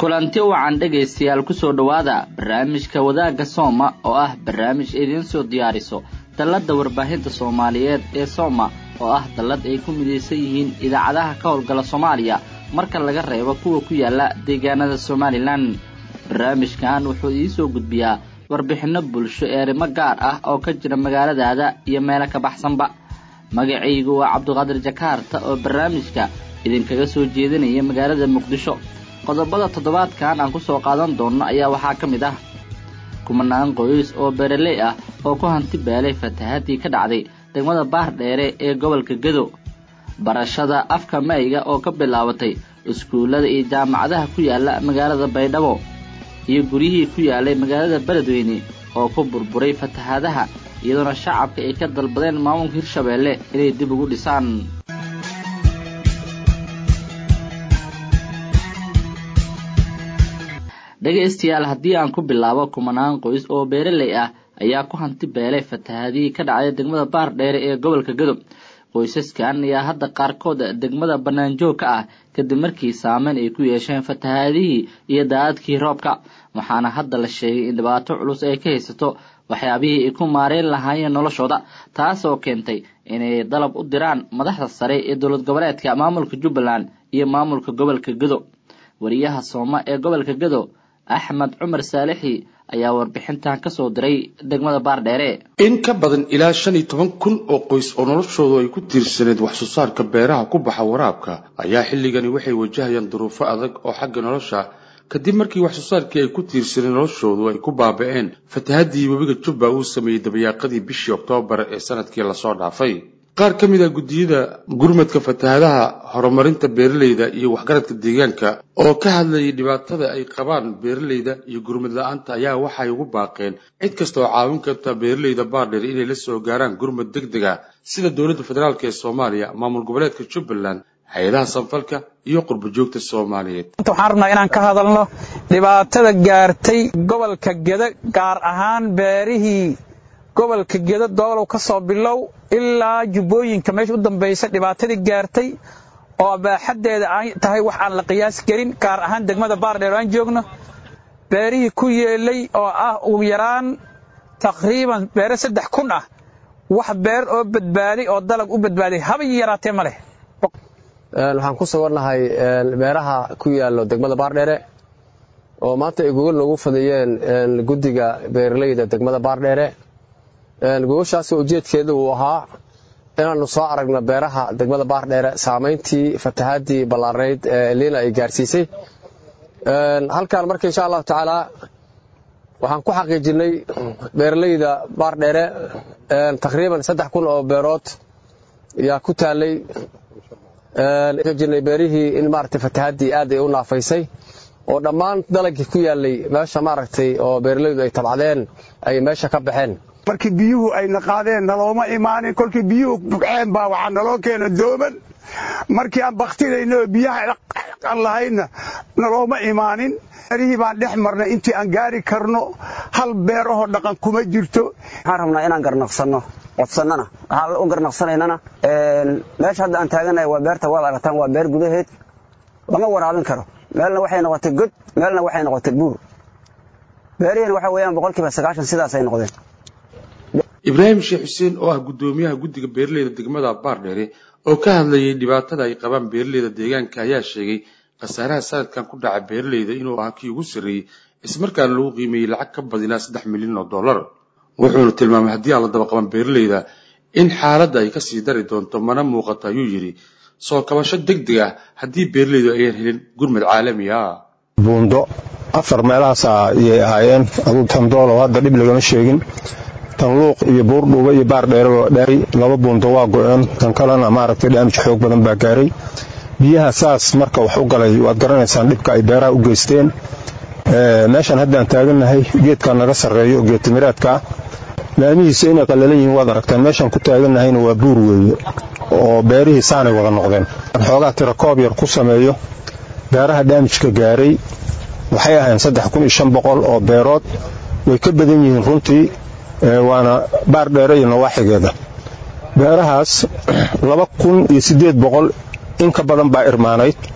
kulanti wacan dhegaystayaal kusoo dhowaada barnaamijka wadaagga sooma oo ah barnaamij idiin soo diyaariso dalladda warbaahinta soomaaliyeed ee sooma oo ah dallad ay ku midaysan yihiin idaacadaha ka howlgala soomaaliya marka laga reebo kuwa ku yaala deegaanada somalilan barnaamijkan wuxuu idiisoo gudbiyaa warbixinno bulsho ee arrimo gaar ah oo ka jira magaaladaada iyo meelo ka baxsanba magacaygu waa cabduqaadir jakaarta oo barnaamijka idinkaga soo jeedinaya magaalada muqdisho qodobada toddobaadkan aan kusoo qaadan doonno ayaa waxaa ka mid ah kumanaan qoys oo beeraley ah oo ku hanti beelay fatahaadii ka dhacday degmada baardheere ee gobolka gedo barashada afka mayga oo ka bilaabatay iskuullada iyo jaamacadaha ku yaala magaalada baydhabo iyo guryihii ku yaalay magaalada beledweyne oo ku burburay fatahaadaha iyadoona shacabka ay ka dalbadeen maamulka hirshabeelle inay dib ugu dhisaan dhegaystayaal haddii aan ku bilaabo kumanaan qoys oo beeraley ah ayaa ku hanti beelay fatahaadihii ka dhacday degmada baardheere ee gobolka gadob qoysaskan ayaa hadda qaarkood degmada bannaanjoog ka ah kadib markii saameyn ay ku yeesheen fatahaadihii iyo daadadkii roobka waxaana hadda la sheegay in dhibaato culus ay ka haysato waxyaabihii ay ku maareyn lahaayeen noloshooda taasoo keentay inay dalab u diraan madaxda sare ee dowlad goboleedka maamulka jubbaland iyo maamulka gobolka gado wariyaha sooma ee gobolka gado axmed cumar saalixi ayaa warbixintan ka soo diray degmada baardheere in ka badan ilaa shan iyo toban kun oo qoys oo noloshoodu ay ku tiirsaneed wax soo saarka beeraha ku baxa waraabka ayaa xilligani waxay wajahayaan duruufo adag oo xagga nolosha kadib markii wax soo saarkii ay ku tiirsaneen noloshoodu ay ku baaba'een fatahaddii webiga jubba uu sameeyey dabayaaqadii bishii oktoobar ee sanadkii lasoo dhaafay qaar ka mid a guddiyada gurmadka fatahaadaha horumarinta beeralayda iyo waxgaradka deegaanka oo ka hadlayay dhibaatada ay qabaan beeralayda iyo gurmad la-aanta ayaa waxay ugu baaqeen cid kasta oo caawin karta beeralayda baardheer inay la soo gaaraan gurmad deg deg a sida dowladda federaalk ee soomaaliya maamul goboleedka jubbaland hay-adaha sanfalka iyo qurbajoogta soomaaliyeed waxaan rabnaa inaan ka hadalno dhibaatada gaartay gobolka geda gaar ahaan beerihii gobolka gedo doolow ka soo bilow ilaa jubbooyinka meesha u dambaysa dhibaatadii gaartay oo abaaxaddeeda ay tahay wax aan la qiyaasi karin gaar ahaan degmada baardheer aan joogno beerihii ku yeelay oo ah ugu yaraan taqriiban beere saddex kun ah wax beer oo badbaaday oo dalag u badbaaday haba yaraatee ma leh waxaan ku sugannahay beeraha ku yaallo degmada baardheere oo maanta ay gogol noogu fadiyeen guddiga beeralayda degmada baardheere gogoshaasi ujeedkeedu uu ahaa inaannu soo aragno beeraha degmada baardheere saamayntii fatahaadii ballaarnayd ee liina ay gaarsiisay halkan marka insha allahu tacaalaa waxaan ku xaqiijinay beeralayda baardheere taqriiban saddex kun oo beerood yaa ku taalay xaqiijinay beerihii in maaragtay fatahaadii aad ay u naafaysay oo dhammaan dalagii ku yaalay meesha maaragtay oo beeralaydu ay tabcadeen ay meesha ka baxeen markii biyuhu ayna qaadeen nalooma imaanin kolkii biyuhu bugceen baa waxaa naloo keena dooman markii aan baktidayno biyaha aan lahaydna nalooma imaanin beerihii baan dhex marnay intii aan gaari karno hal beerahoo dhaqan kuma jirto waxaan rabnaa inaan garnaqsanno codsannana waxaan u garnaqsanaynana meesha hadda aan taaganahay waa beerta waad aragtaan waa beer gudaheed lama waraabin karo meelna waxay noqotay god meelna waxay noqotay buur beerihiina waxa weeyaan boqolkiiba sagaashan sidaasay noqdeen ibraahim sheekh xuseen oo ah guddoomiyaha guddiga beeralayda degmada baardheere oo ka hadlayay dhibaatada ay qabaan beeralayda deegaanka ayaa sheegay khasaaraha sanadkan ku dhaca beeralayda inuu ahaa kii ugu sarreeyey ismarkaana lagu qiimeeyey lacag ka badinaa saddex milyan oo dollar wuxuuna tilmaamay haddii aan la daba qaban beeralayda in xaaladda ay kasii dari doonto mana muuqato ayuu yidhi soo kabasho deg deg ah haddii beeralaydu ayaan helin gurmad caalami ah buundo afar meelahaas ayay ahaayeen aduu tan doolow hadda dhib lagama sheegin tan luuq iyo buurdhuuba iyo baar dheeraba dheeray laba buundo waa go-een tan kalena maaragtay dhaamij xoog badan baa gaaray biyaha saas marka wax u galay waad garanaysaan dhibka ay beeraha u geysteen meeshaan haddaan taagannahay geedkaa naga sarreeyo geedtimiraadkaa laamihiisa inay qallalan yihiin waad aragtaan meeshaan ku taagannahayna waa buur weeye oo beerihii saanay wada noqdeen xoogaa tira koob yar ku sameeyo beeraha dhaamijka gaaray waxay ahayn saddex kun iyo shan boqol oo beerood way ka badan yihiin runtii waana baar dheere iyo nawaaxigeeda beerahaas laba kun iyo siddeed boqol in ka badan baa irmaanayd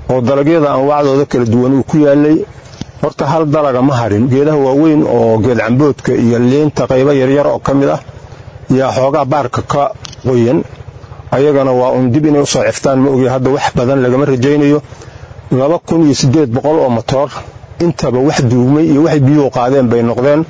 oo dalagyada anwaacdooda kala duwan uu ku yaalay horta hal dalaga ma harin geedaha waaweyn oo geed camboodka iyo liinta qaybo yaryar oo ka mid ah yaa xoogaa baarka ka qoyan ayagana waa un dib inay usoo ciftaan ma ogi hadda wax badan lagama rajaynayo laba kun iyo siddeed boqol oo motoor intaba wax duugmay iyo waxay biyuhu qaadeen bay noqdeen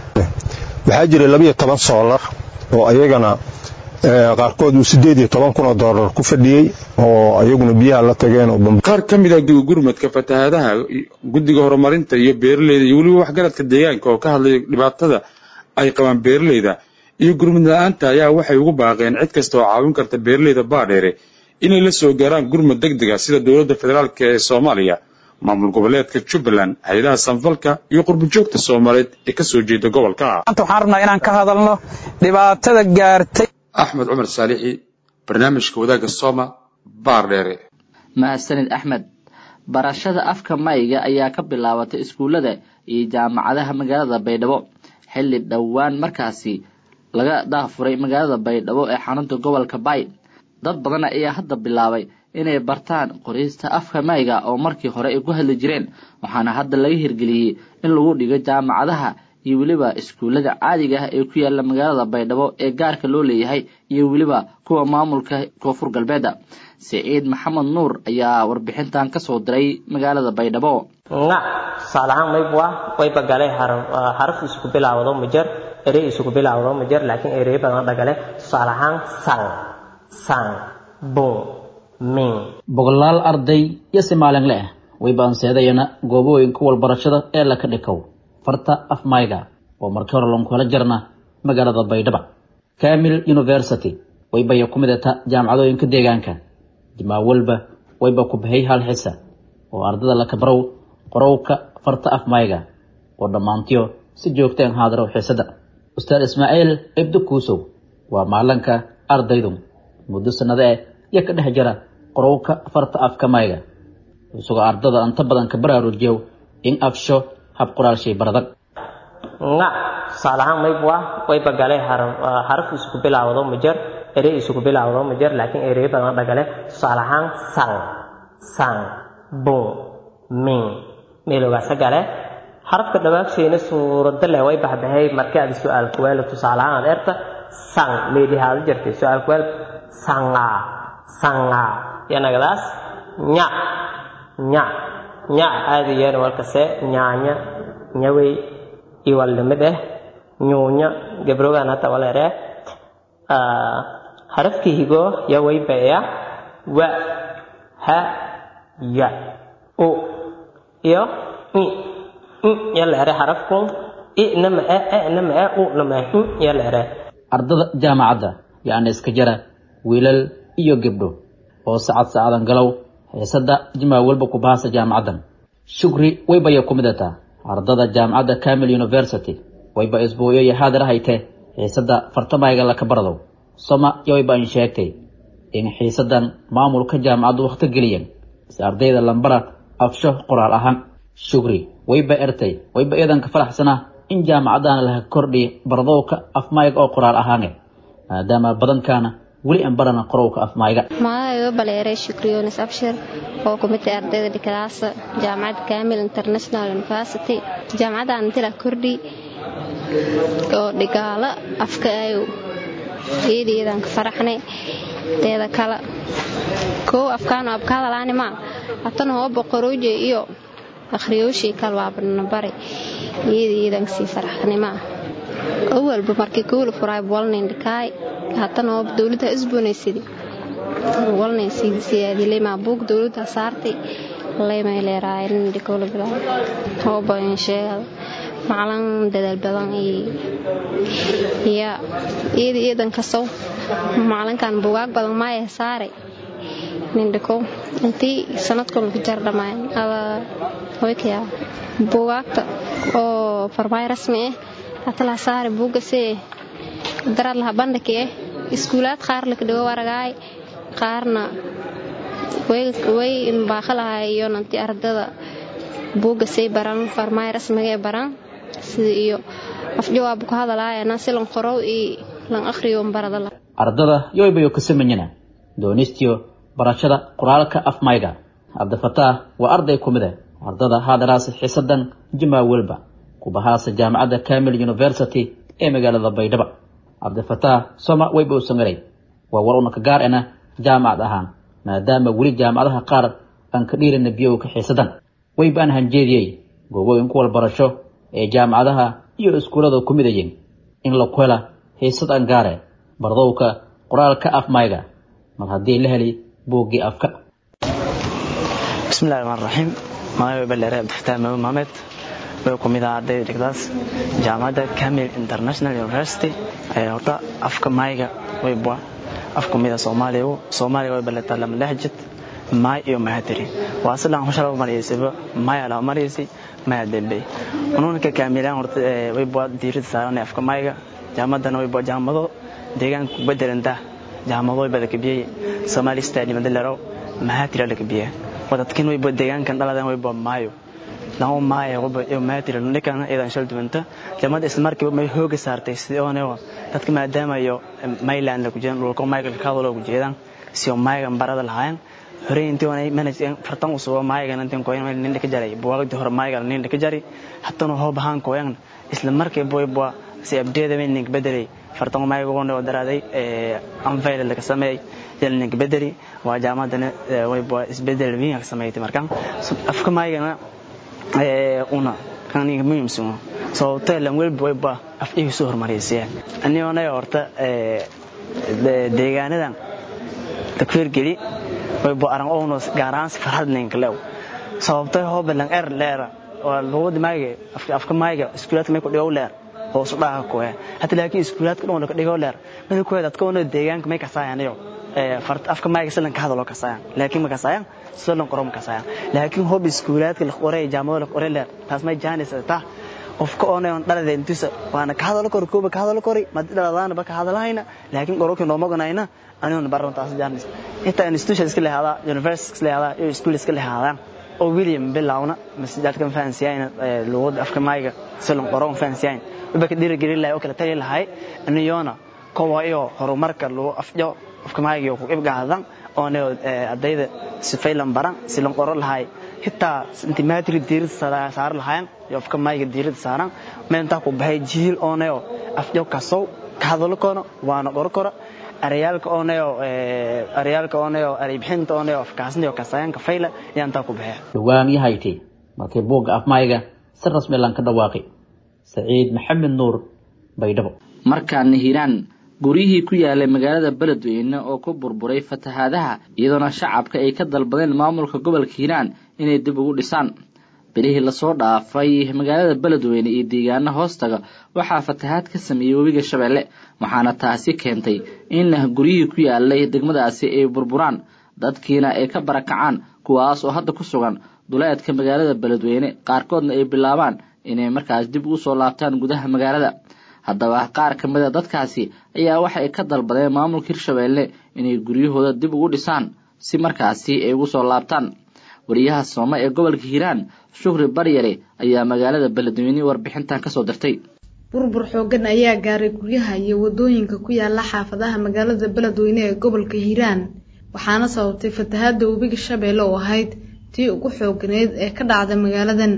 waxaa jiray labiyo toban soolar oo ayagana qaarkood uu siddeed iyo toban kun oo doolar ku fadhiyey oo ayaguna biyaha la tageen oo qaar ka mid ah gurmadka fatahaadaha guddiga horumarinta iyo beeraleyda iyo weliba waxgaradka deegaanka oo ka hadlaya dhibaatada ay qabaan beeraleyda iyo gurmud la-aanta ayaa waxay ugu baaqeen cid kasta oo caawin karta beeraleyda baadheere inay la soo gaaraan gurmud deg dega sida dowladda federaalk ee soomaaliya maamul goboleedka jubbaland hay-adaha sanfalka iyo qurbujoogta soomaaliyeed ee ka soo jeeda gobolka maanta waxaan rabnaa inaan ka hadalno dhibaatada gaartay axmed cumar saalixi barnaamijka wadaagga sooma baardheere mahadsanid axmed barashada afka mayga ayaa ka bilaabatay iskuullada iyo jaamacadaha magaalada baydhabo xilli dhowaan markaasi laga daafuray magaalada baydhabo ee xarunta gobolka bay dad badan ayaa hadda bilaabay inay bartaan qorista afka mayga oo markii hore ay ku hadli jireen waxaana hadda laga hirgeliyey in lagu dhigo jaamacadaha iyo weliba iskuullada caadiga ah ee ku yaala magaalada baydhabo ee gaarka loo leeyahay iyo weliba kuwa maamulka koonfur galbeeda siciid maxamed nuur ayaa warbixintan kasoo diray magaalada baydhabo nga tusaale ahaan maybwa wayba galay xaraf isugu bilaawdo majer erey isugu bilaawdo majer laakiin erey badan dhagale tusaale ahaan sang sang bun min boqolaal arday iyo si maalinle ah way baanseedayana goobooyinka walbarashada ee laka dhikow farta afmayga oo markii hore lonkula jarna magaalada baydhaba camil university waybaya ku midata jaamacadooyinka deegaanka jimaa walba wayba ku bahay hal xisa oo ardada laka barow qorowka farta afmayga oo dhammaantiyo si joogteen haadaro xiisada ustaad ismaaciil ibdo kuusow waa maalanka ardaydu muddo sannado eh iyo ka dhex jira qorowka farta afka mayga isagoo ardada inta badan ka baraarujiyow in afsho hab qoraalshay baradag nga tusaale ahaan maybwa wayba galay xaraf isugu bilaawdo majer erey isugu bilaawdo majer laakiin erey badan dhagale tusaale ahaan sang sang bun min meeloogaasa gale xarafka dhawaagshayna suurada leh way baxbahay markii aad su-aal kuwaalo tusaale ahaan aad erta sang meelihaada jirtay su-aal kuwaal sanga sanga yanagadaas nya nya nya aadiyeen walkase nyaanya nyawey iwaldhimid eh nyuunya gabrogan hata walere harafkii higo yawaybaeya wa ha ya u iyo i i yaleere harafku i nama e e nama e u nama i yaleere ardada jaamacadda yacni iska jara wiilal iyo gabdho oo sacad sacadan galow heesada jimaa walba ku bahasa jaamacaddan shukri waybaya ku midataa ardada jaamacadda camil university wayba isbuuyo iyo haadar haytee xiisada fartamayga laka bardow soma iyo wayba in sheegtay in xiisadan maamulka jaamacaddu wakhti geliyeen si ardayda lambara afsho qoraal ahaan shukri wayba ertay wayba iidanka faraxsanaa in jaamacaddaana laha kordhiya bardowka afmayga oo qoraal ahaane maadaama badankaana weli aan barana qorowka afmayga magacayga baleeray shukriyonis abshir oo ku mid tahay ardayda dhikadaasa jaamacadda camil international university jaamacadda antila kordhi oo dhigaalo afka ay iyadiyadaan ka faraxnay teeda kale kow afkaano abka hadalaani maa hatan hooba qorooje iyo akhriyooshii kale waabana bari iyadiyadaan kasii faraxnay maa awalba markii kowla furaay walnayn dhikaay hatan hooba dowladda isboonaysidi walnayn siyaadilay maa buug dowladda saartay laymay leeraayen dhikowla bilaa hooba in sheegada maclan dadaal badan iyo iyada iidan kasow macalinkan bugaag badan maaya saaray nindhikow intii sanadkun ka jar dhamaayan aba hoykaya bugaagta oo farmaay rasmi ah hatala saari buugasee daraad laha bandhaki ah iskuulaad qaar lakadhigo waragaay qaarna way inbaaqo lahaa iyo nanti ardada buugasay baran farmaay rasmigae baran sida iyo afjawaab ku hadalaayana si lan qorow iyo lan akhriyo barada ardada yoybayo ka samanyana doonistiyo barashada qoraalka afmayga cabdifataax waa arday ku mid ah ardada haadaraasa xiisadan jimaa welba kubahaasa jaamacadda camil university ee magaalada baydhabo cabdifataax soma wayba u sangaray waa war una ka gaar ana jaamacad ahaan maadaama weli jaamacadaha qaar aan ka dhiirina biyo ka xiisadan wayba aan hanjeediyey goobooyin ku walbarasho ee jaamacadaha iyo iskuullada ku midayeen in la ku hela xiisad angaare bardowka qoraalka afmayga mar haddii la heli buuggii afka bismillahi raxmaan raxiim magacay baleere cabdifataax maamud maxamed way ku mid ah ardayda dhigdaas jaamacadda camil international university horta afka maayga way bua af ku mid ah soomaaliya soomaaliya way baleetaa lama lehjid maay iyo mahadiri waa sidan hushala maraysaba maaya lama maraysay maya dambe ununka kaamilaan horta way bua diirada saaran afka maayga jaamaddana way bua jaamado deegaanka ku bedelanta jaamado way bada kabiyey somali stadium dalero mahadira la kabiyaa wadadkin way bua deegaankan dhaladan way bua maayo lama maaya waba iyo maadira ninkan idan shal dumanta jamada isla markiiba may hooga saartay sidii oo dadka maadaama iyo Mayland la ku jiraan dhulka Michael Kadalo ku jeedaan si oo Michael barada lahayn hore intii wana manage fartan u soo Michael intii ko inay nin ka jaray buwagdi hore Michael nin ka jari hatta hoo bahan ko yan isla markiiba boy bua si abdeeda min nin bedelay fartan Michael oo daraaday ee anfayl la ka sameeyay jalnin bedeli waa jaamadan way bua isbedel weyn ka sameeyay markan afka Michael una kaniga muhiimsan sababtoo lan welba wayba af igu soo hormaraysiya anigoona horta deegaanadan takfiir geli wayba aran oonos gaaraan si farhad ninkalew sababtoo hooba lan er leera waa luqada maaga afka maaga iskuulaadka may ku dhigow leer hoos u dhaha kuwe hata laakiin iskuulaadka dhan ka dhigow leer mid kuwe dadka oo deegaanka may kasaayanayo afka maaga silan ka hadalo kasaayan laakiin ma kasaayan silan qorom kasaayan laakiin hob iskuulaadka la qoray jaamado la qoray leer taas may jaanis ta qofka oo neon dhalade intusa waana ka hadalo kor kooba ka hadalo kori ma dhaladaan ba ka hadalahayna laakiin qorooki noo moganayna anigoon baran taas jaanis inta institution iska leehada university iska leehada iyo school iska leehada oo William Bilawna masjidkan fahansiyayna luqada afka maaga silan qorom fahansiyayna waba ka dhiirigelin lahay oo kala tali lahay aniyoona kowa iyo horumarka loo afjo afka maaga ku ibgaadan oo ne ardayda si faylan baran si lan qoro lahay xitaa sentimetri diirada saar lahayn iyo afka maaga diirada saaran meenta ku baxay jiil oo ne afjo kasow ka hadalo kono waana qoro koro arayaalka oo ne arayaalka oo ne aribxinta oo ne afkaasna iyo kasayanka fayla yaanta ku baxay dhawaan yahayti markii buugga afmayga si rasmi lan ka dhawaaqay saciid maxamed nuur baydhabo markaana hiiraan guryihii ku yaalay magaalada beledweyne oo ku burburay fatahaadaha iyadoona shacabka ay ka dalbadeen maamulka gobolka hiiraan inay dib ugu dhisaan bilihii lasoo dhaafay magaalada beledweyne iyo deegaano hoostaga waxaa fatahaad ka sameeyey webiga shabeelle waxaana taasi keentay in guryihii ku yaalay degmadaasi ay burburaan dadkiina ay ka barakacaan kuwaas oo hadda ku sugan duleedka magaalada beledweyne qaarkoodna ay bilaabaan inay markaas dib ugu soo laabtaan gudaha magaalada haddaba qaar ka mid a dadkaasi ayaa waxa ay ka dalbadeen maamulka hirshabeelle inay guryahooda dib ugu dhisaan si markaasi ay ugu soo laabtaan wariyaha soome ee gobolka hiiraan shukri baryare ayaa magaalada beledweyne warbixintan kasoo dirtay burbur xoogan ayaa gaaray guryaha iyo wadooyinka ku yaala xaafadaha magaalada beledweyne ee gobolka hiiraan waxaana sababtay fatahaada webiga shabeelle oo ahayd tii ugu xooganeyd ee ka dhacda magaaladan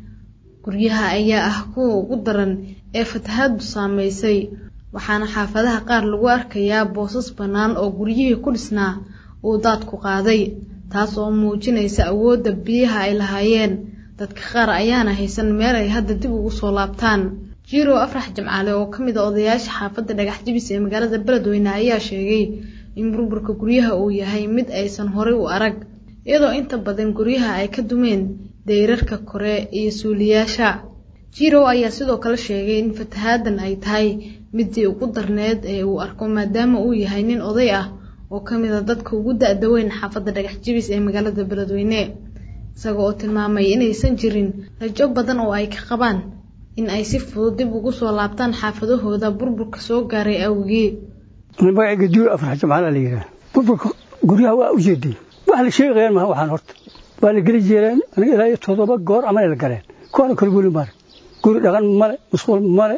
guryaha ayaa ah kuwa ugu daran ee fatahaadu saameysay waxaana xaafadaha qaar lagu arkayaa boosas bannaan oo guryihii ku dhisnaa uu daadku qaaday taas oo muujinaysa awoodda biyaha ay lahaayeen dadka qaar ayaana haysan meel ay hadda dib ugu soo laabtaan jiirow afrax jamcaale oo ka mid a odayaasha xaafadda dhagax jibis ee magaalada beledweyne ayaa sheegay in burburka guryaha uu yahay mid aysan horay u arag iyadoo inta badan guryaha ay ka dumeen dayrarka kore iyo suuliyaasha jirow ayaa sidoo kale sheegay in fatahaadan ay tahay midii ugu darneed ee uu arko maadaama uu yahay nin oday ah oo ka mid a dadka ugu da-da weyn xaafadda dhagax jibis ee magaalada beledweyne isaga oo tilmaamay inaysan jirin rajo badan oo ay ka qabaan in ay si fudud dib ugu soo laabtaan xaafadahooda burburka soo gaaray awgii magacayga jiiro afrax jamcaala la yidhaah burburka guryaha waa u jeeday wax la sheegayaan maha waxaan horta waa la geli jeereen aniga ilaa iyo toddoba goor amana la galeen kuwana kale weli mare guri dhaqan male musquul male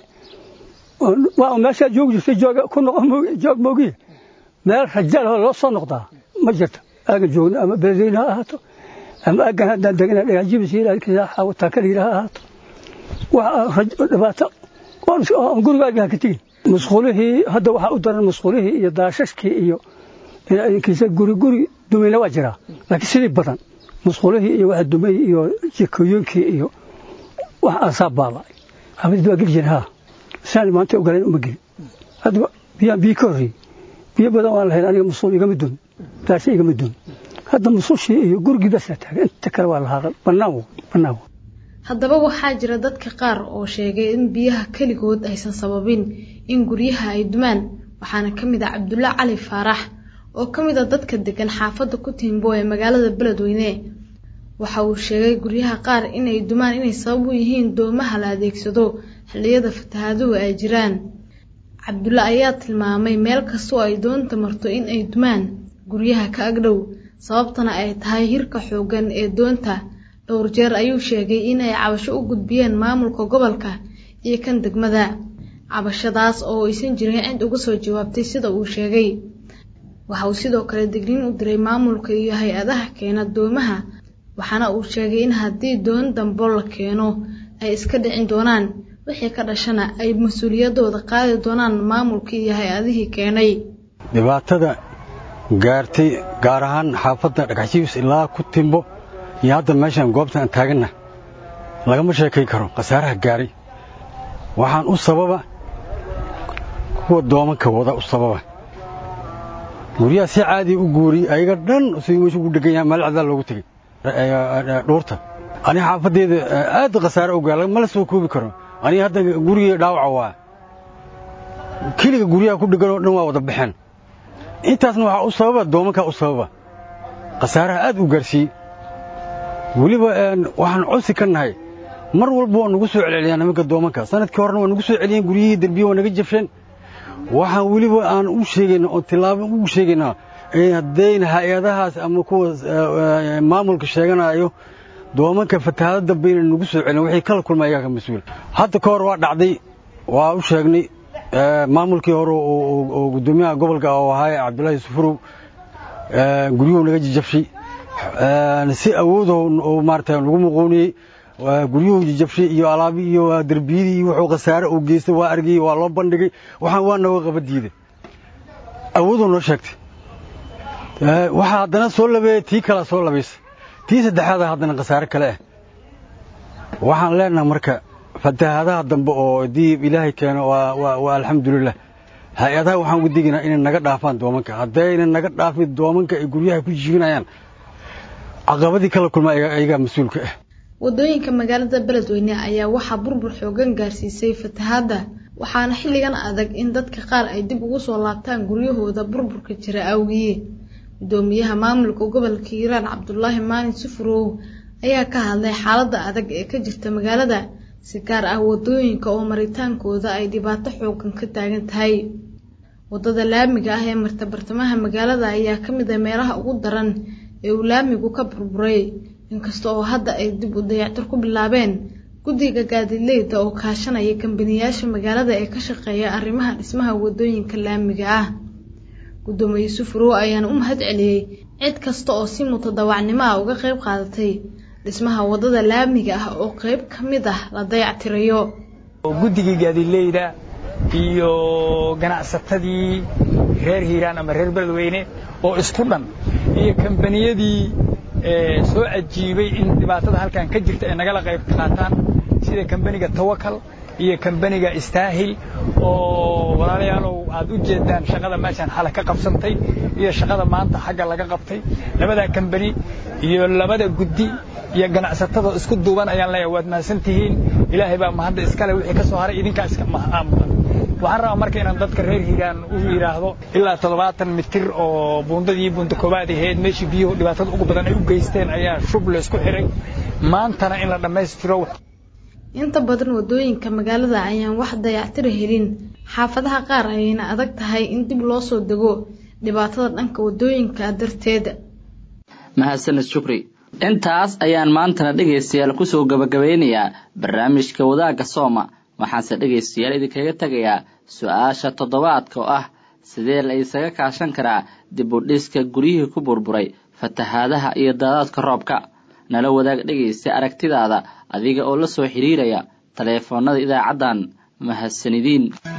waa meeshaa joogi jirtay jooga ku noqo joog moogiye meel raja leh loo soo noqdaa ma jirto aagan joogno ama beledweyne ha ahaato ama aggan haddaan degana dhagaxjibis ilaataa kala yidhaha ahaato wax dhibaato aan guriga aggaha ka tegin musqulihii hadda waxaa u daran musqulihii iyo daashashkii iyo idinkiisa guri guri dumayna waa jiraa laakiin sidii badan musqulihii iyo waxa dumay iyo jikooyinkii iyo wax aasaa baaba'ay xaafadid waa geli jira haa saan maanta ogoleen uma gelin hadda biyaan biyo ka horreeyey biyo badan waan lahayn aniga musul igama dun daashe igama dun hadda musushii iyo gurigii basaa taagan inta kale waa lahaa bannaan bannaan haddaba waxaa jira dadka qaar oo sheegay in biyaha keligood aysan sababin in guryaha ay dumaan waxaana ka mid ah cabdulla cali faarax oo ka mid a dadka degan xaafadda ku tiimbo ee magaalada beledweyne waxa uu sheegay guryaha qaar inay dumaan inay sabab u yihiin doomaha la adeegsado xilliyada fatahaaduhu ay jiraan cabdulla ayaa tilmaamay meel kastoo ay doonta marto in ay dumaan guryaha ka agdhow sababtana ay tahay hirka xooggan ee doonta dhowr jeer ayuu sheegay inay cabasho u gudbiyeen maamulka gobolka iyo kan degmada cabashadaas oo aysan jirin cid uga soo jawaabtay sida uu sheegay waxa uu sidoo kale digniin u diray maamulka iyo hay-adaha keena doomaha waxaana uu sheegay in haddii doon dambo la keeno ay iska dhicin doonaan wixii ka dhashana ay mas-uuliyadooda qaadi doonaan maamulkii iyo hay-adihii keenay dhibaatada gaartay gaar ahaan xaafadda dhagaxjiibis ilaa ku timbo iyo hadda meeshaan goobta aan taaganna lagama sheekay karo khasaaraha gaaray waxaan u sababa kuwa doomanka wada u sababa guryaha si caadiya u guuriyey ayaga dhan sidii meeshu ugu dhegan yahay meel cadaa loogu tegey dhuurta aniga xaafaddeeda aad khasaare u gaar ma la soo koobi karo aniga hadda gurigii dhaawaca waa keliga guryaha ku dheganoo dhan waa wada baxeen intaasna waxaa u sababa doomankaa u sababa khasaaraha aad u gaarsiiyey weliba waxaan codsi ka nahay mar walba waa nagu soo celceliyaan nimanka doomanka sanadkii horena waa nagu soo celiyeen guryihii derbiye waa naga jabsheen waxaan weliba aan u sheegayna oo tilaabo ugu sheegaynaa haddayna hay-adahaas ama kuwa maamulka sheeganayo doomanka fatahaado dambayna nagu soo celin waxay kala kulma ayagaa ka mas-uul hadda ka hor waa dhacday waa u sheegnay maamulkii hore oo guddoomiyaha gobolka oo ahaa cabdullaahi sufurow guryuhu naga jajabshay si awoodo maarata lagu muquuniyey guryuhu jajabshay iyo alaabi iyo derbiyadii iyo wuxuu khasaare uu geystay waa argay waa loo bandhigay waxaan waa nooga qaba diiday awoodoo noo sheegtay waxaa haddana soo labeeyey tii kalea soo labaysay tii saddexaada haddana khasaare kale ah waxaan leenaha marka fatahaadaha dambe oo diib ilaahay keeno waa alxamdulilah hay-adaha waxaan ugu digaynaa inay naga dhaafaan doomanka haddayna naga dhaafin doomanka ay guryaha ku jiibinayaan caqabadii kala kulma ayagaa mas-uulka ah wadooyinka magaalada beledweyne ayaa waxaa burbur xoogan gaarsiisay fatahaadda waxaana xilligan adag in dadka qaar ay dib ugu soo laabtaan guryahooda burburka jira awgiye gudoomiyaha maamulka gobolka hiiraan cabdulaahi maalin sufurow ayaa ka hadlay xaaladda adag ee ka jirta magaalada si gaar ah wadooyinka oo maritaankooda ay dhibaato xoogan ka taagan tahay wadada laamiga ah ee marta bartamaha magaalada ayaa ka mid ah meelaha ugu daran ee uu laamigu ka burburay inkasta oo hadda ay dib u dayactir ku bilaabeen guddiga gaadiidleyda oo kaashanaya kambaniyaasha magaalada ee ka shaqeeya arrimaha dhismaha wadooyinka laamiga ah gudoomiye yuusuf row ayaana u mahad celiyey cid kasta oo si mutadawacnimo ah uga qayb qaadatay dhismaha wadada laamiga ah oo qayb ka mid ah la dayactirayo guddigii gaadiidleyda iyo ganacsatadii reer hiiraan ama reer beledweyne oo isku dhan iyo kambaniyadii soo cajiibay in dhibaatada halkan ka jirta ay nagala qayb qaataan sida kambaniga tawakal iyo kambaniga istaahil oo walaalayaalow aad u jeedaan shaqada meeshaan xala ka qabsantay iyo shaqada maanta xagga laga qabtay labadaa kambani iyo labada guddi iyo ganacsatada isku duuban ayaan leeyahay waad mahadsan tihiin ilaahay baa mahadda iskale wixii ka soo haray idinkaa iska mudan waxaan rabaa marka inaan dadka reer hiiraan u yidhaahdo ilaa toddobaatan mitir oo buundadii buunda koobaad ahayd meeshii biyuhu dhibaatada ugu badan ay u geysteen ayaa shub laysku xiray maantana in la dhammaystiro inta badan wadooyinka magaalada ayaan wax dayactira helin xaafadaha qaar ayayna adag tahay in dib loo soo dego dhibaatada dhanka wadooyinka darteed mahadsaned shukri intaas ayaan maantana dhegaystayaal kusoo gabagabeynayaa barnaamijka wadaagga sooma waxaanse dhegaystayaal idinkaga tegayaa su-aasha toddobaadka oo ah sidee la isaga kaashan karaa dib u dhiska guryihii ku burburay fatahaadaha iyo daadaadka roobka nala wadaag dhegaysta aragtidaada adiga oo la soo xiriiraya taleefoonada idaacaddan mahadsanidiin